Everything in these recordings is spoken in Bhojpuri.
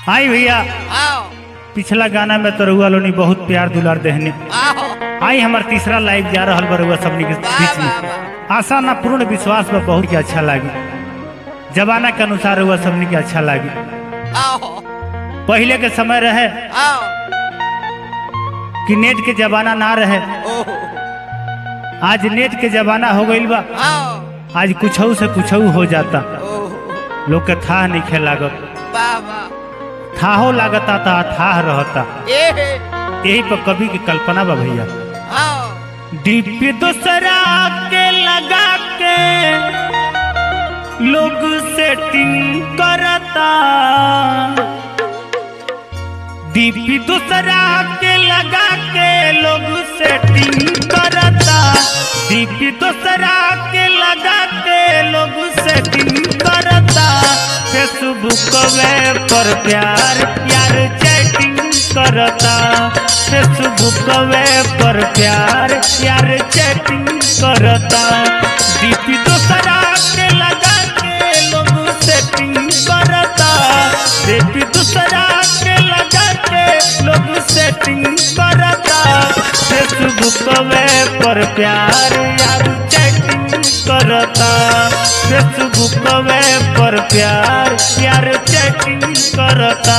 आई भैया आओ पिछला गाना में तो रउआ लोनी बहुत प्यार दुलार देहने आओ आई हमार तीसरा लाइव जा रहा बा रउआ सबनी के वाह, बीच वाह, में आशा ना पूर्ण विश्वास बा बहुत के अच्छा लागी जमाना के अनुसार रउआ सबनी के अच्छा लागी आओ पहले के समय रहे आओ कि नेट के जमाना ना रहे ओहो आज नेट के जमाना हो गईल बा आओ आज कुछ से कुछ हो जाता ओहो लोग के था नहीं खे लागत वाह वाह थाहो लागता था थाह रहता ए हे यही पर कवि की कल्पना बा भैया आओ दीप दूसरा के लगा के लोग सेटिंग करता दीप दूसरा के लगा के लोग सेटिंग करता दीप दूसरा के लगा के लोग सेटिंग करता फेसबुक वे पर प्यार प्यार चैटिंग करता फेसबुक वे पर प्यार प्यार चैटिंग करता दीप दूसरा के लगा के लोग सेटिंग करता दीप दूसरा के लगा के लोग सेटिंग करता फेसबुक वे पर प्यार यार चैटिंग करता फेसबुक वे पर प्यार यार चैटिंग करता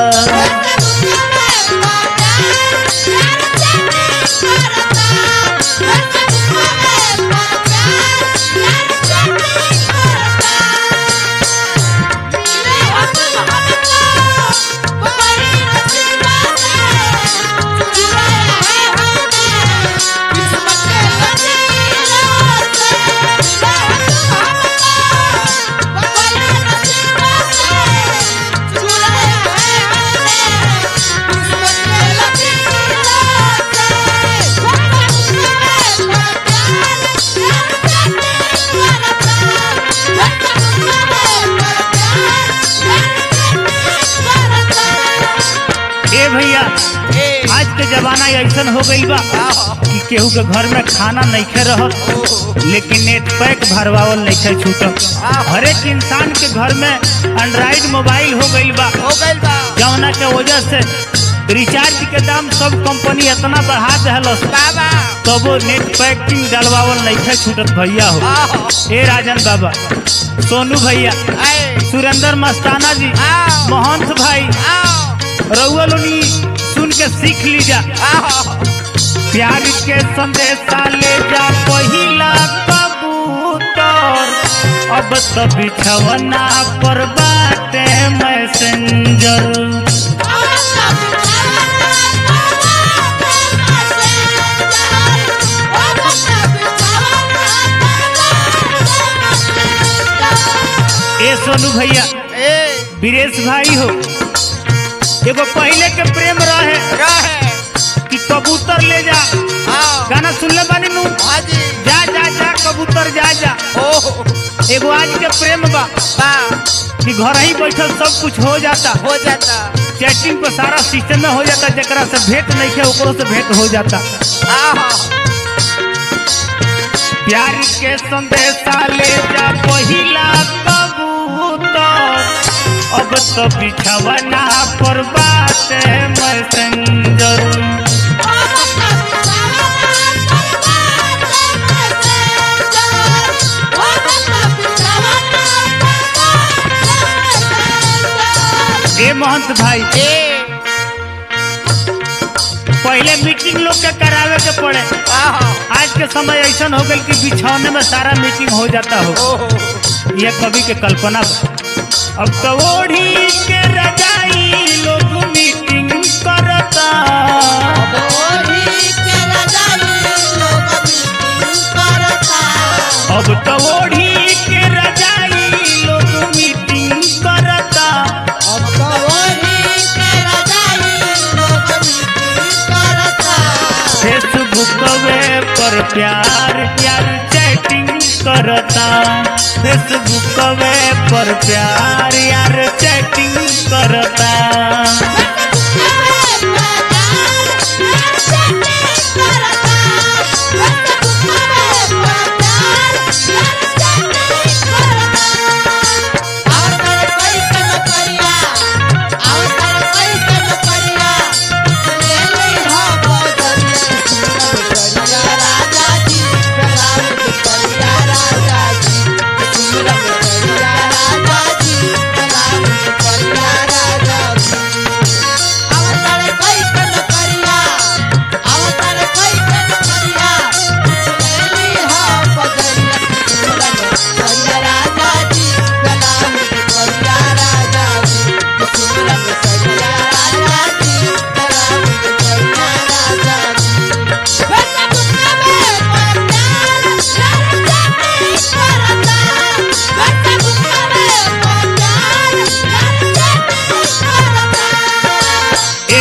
ए भैया ए आज के जमाना ऐसन हो गईल बा आओ कि केहू के घर में खाना नइखे रहत ओहो लेकिन नेट पैक भरवावल नइखे छूटत हर एक इंसान के घर में एंड्रॉइड मोबाइल हो गईल बा हो गइल बा जौना के वजह से रिचार्ज के दाम सब कंपनी इतना बढ़ा दहलस बाबा तबो नेट पैकिंग डलवावल नइखे छूटत भैया हो आओ ए राजन बाबा सोनू भैया ए सुरेंद्र मस्ताना जी आओ महंत भाई आओ रउआ लोनी सुन के सीख लीजा आओ प्यार के संदेशा ले जा पहिला कबूतर अब तो बिछवना पर बाटे मैसेंजर ए सोनू भैया ए वीरेश भाई हो एगो पहले के प्रेम रहे रहे कि कबूतर ले जा आओ गाना सुनले बानी नु हाजी जा जा जा कबूतर जा जा ओहो एगो आज के प्रेम बा बा कि घर ही बैठल सब कुछ हो जाता हो जाता चैटिंग पे सारा सिस्टम में हो जाता जरा से भेंट नहीं के ओकरो से भेंट हो जाता आओ प्यार के संदेशा ले जा पहिला कबूतर अब तो बिछवना पर बात मैसेंजर ए महंत भाई ए पहले मीटिंग लोग के करावे के पड़े आओ आज के समय ऐसा हो गल कि बिछौने में सारा मीटिंग हो जाता हो ओहो यह कवि के कल्पना बा। अब तो ओढ़ी के रजाई लोग मीटिंग करता अब तो ओढ़ी के रजाई लोग मीटिंग करता फेसबुक वे पर प्यार प्यार चैटिंग करता फेसबुक वे पर प्यार यार चैटिंग करता और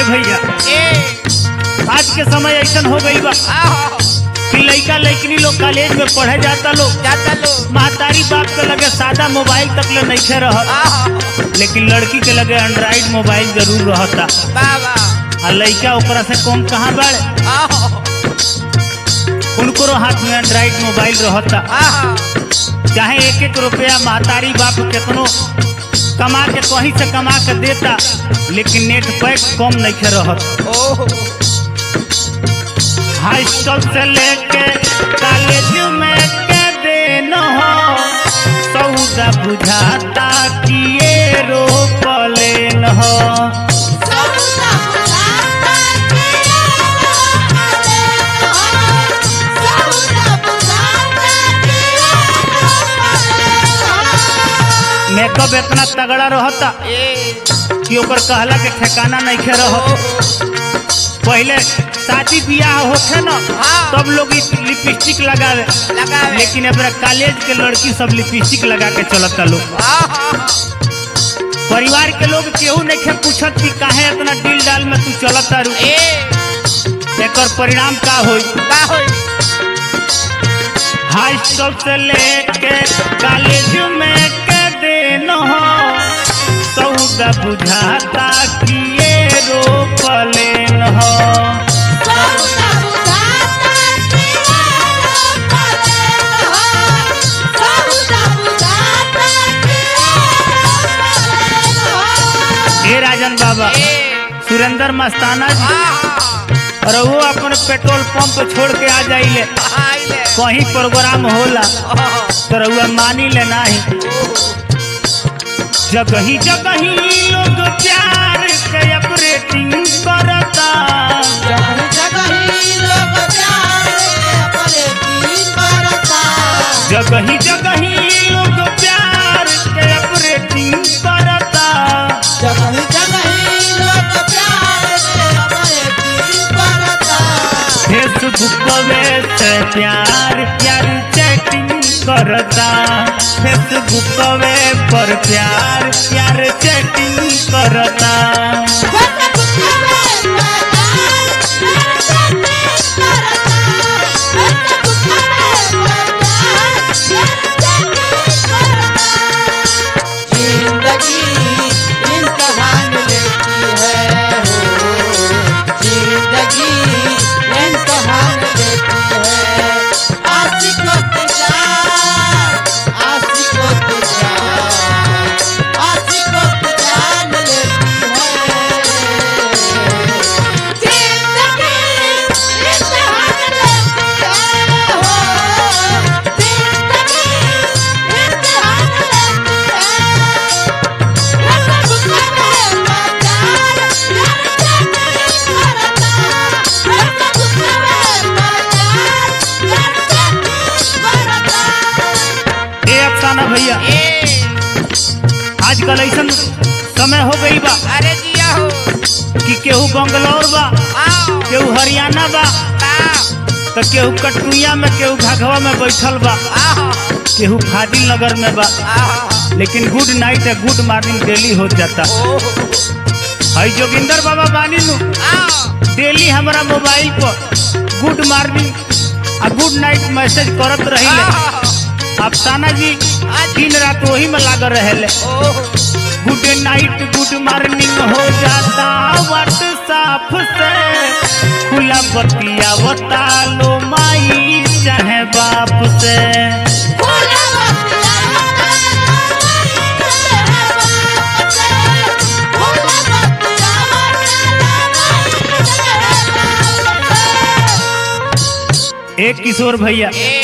ए भैया ए आज के समय ऐसा हो गई बा आहो कि लइका लइकनी लोग कॉलेज में पढ़े जाता लोग जाता लो महतारी बाप के लगे सादा मोबाइल तक ले नहीं रह आहो लेकिन लड़की के लगे एंड्रॉइड मोबाइल जरूर रहता बाबा आ लइका ओकरा से कम कहाँ बाड़े आहो उनको हाथ में एंड्रॉइड मोबाइल रहता आहो चाहे एक एक रुपया महतारी बाप कितनो कमा के कहीं से कमा के देता लेकिन नेट पैक कम नहीं रहत ओहो हाई स्कूल से लेके कॉलेज में के दिन हो सौदा बुझाता कि ये रोपलेन हो मेकअप इतना तगड़ा रहता ए कि ओकर कहला के ठिकाना नहीं खे रह पहले शादी ब्याह होखे न हाँ। तब लोग इ लिपस्टिक लगावे लगावे लेकिन अब कॉलेज के लड़की सब लिपस्टिक लगा के चलता लोग आहो परिवार के लोग केहू नहीं खे पूछत कि काहे इतना दिल डाल में तू चलत तारू ए एकर परिणाम का होई का होई हाई स्कूल से लेके कॉलेज में के दिन हो सौदा बुझाता कि ये रोपलेन हो ए राजन बाबा ए सुरेंद्र मस्ताना जी आहो और वो अपन पेट्रोल पंप छोड़ के आ जाइले आइले कहीं प्रोग्राम होला ओहो तो रउआ मानी ले नाही जगही जगही लोग प्यार के ऑपरेटिंग करता जगही जगही लोग प्यार के ऑपरेटिंग करता फेसबुक पे से प्यार प्यार चैटिंग करता फेसबुक पे पर प्यार प्यार चैटिंग करता जिंदगी इम्तहान लेती है हो जिंदगी इम्तहान लेती है आशिकों की जान आशिकों की जान आशिकों की जान लेती है ए अफसाना भैया ए आजकल ऐसा समय हो गई बा अरे जिया हो कि केहू बंगलौर बा आओ केहू हरियाणा बा का तो केहू कटुइया में केहू घाघवा में बैठल बा आहो केहू फाजिल नगर में बा आहो लेकिन गुड नाइट है गुड मॉर्निंग डेली हो जाता ओहो हई जोगिंदर बाबा बानी नु आओ डेली हमारा मोबाइल पर गुड मॉर्निंग आ गुड नाइट मैसेज करत रही आहो अफसाना जी दिन रात वही में लागल रहे ओहो गुड नाइट गुड मॉर्निंग हो जाता व्हाट्सएप से खुला बतिया बता लो माई चाहे बाप से एक किशोर भैया ए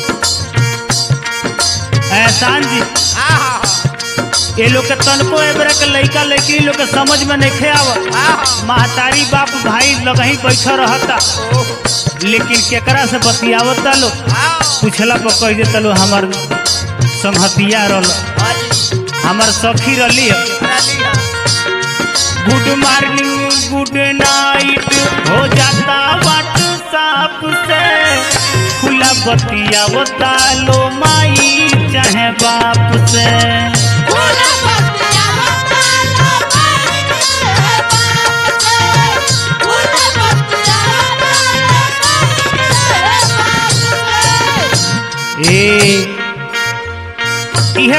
एहसान जी आहो ये लोग के तनको एबरा के लइका लइकी लोग के समझ में नहीं आवत आहो महतारी बाप भाई लगही बैठा रहता ओहो लेकिन केकरा से बतियावता लो आओ पूछला पर कह देता लो हमार संहतिया रल अरे हमार सखी रली रलिया गुड मॉर्निंग गुड नाइट हो जाता व्हाट्सएप से खुला बतियावता लो माई चाहे बाप से Hola, papi,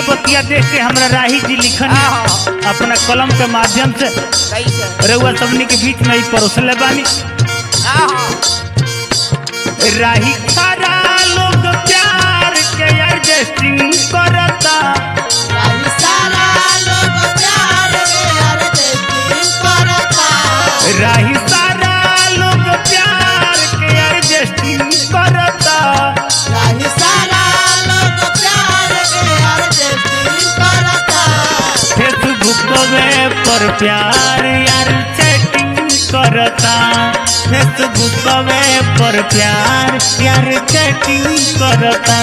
इहे बतिया देख के हमरा राही जी लिखन हाँ। अपना कलम के माध्यम से कैसे रउआ सबनी के बीच में ही परोसले बानी हाँ हाँ राही सारा लोग प्यार के एडजस्टिंग करता राही सारा लोग प्यार में अर्जेंटीन करता राही सारा लोग प्यार के एडजस्टिंग करता राही सारा लोग प्यार में अर्जेंटीन करता फेसबुक वे पर प्यार यार चैटिंग करता फेसबुक वे पर प्यार यार चैटिंग करता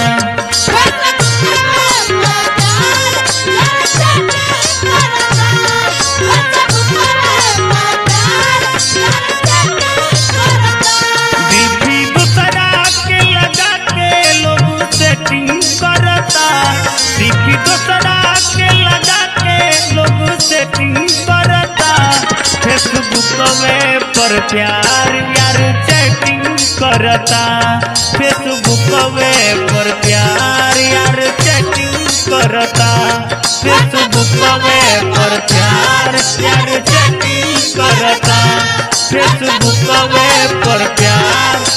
बीबी दूसरा के लगा के लोग सेटिंग करता बीबी दूसरा के लगा के लोग सेटिंग करता फेसबुक वे पर प्यार यार चैटिंग करता फेसबुक वे पर प्यार यार चैटिंग करता फेसबुक वे पर प्यार यार चैटिंग करता फेसबुक वे पर प्यार